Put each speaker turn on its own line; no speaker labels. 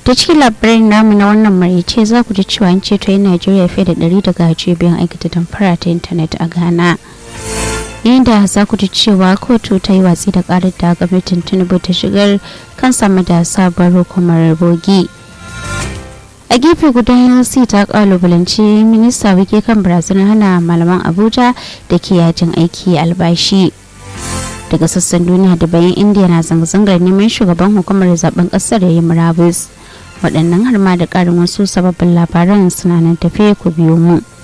ta cikin labarin namu na wannan marice za ku ji cewa an ceto yan najeriya fiye da ɗari daga cibiyan aikata damfara ta intanet a ghana inda za ku ji cewa kotu ta yi watsi da karar da gwamnatin tinubu ta shigar kan sama da sabon hukumar bogi a gefe guda nlc ta kalubalanci minista wike kan barazanar hana malaman abuja da ke yajin aiki albashi daga sassan duniya da bayan indiya na zanga-zangar neman shugaban hukumar zaben kasar ya yi murabus waɗannan har ma da ƙarin wasu sababbin labaran suna nan tafe ku biyo mu.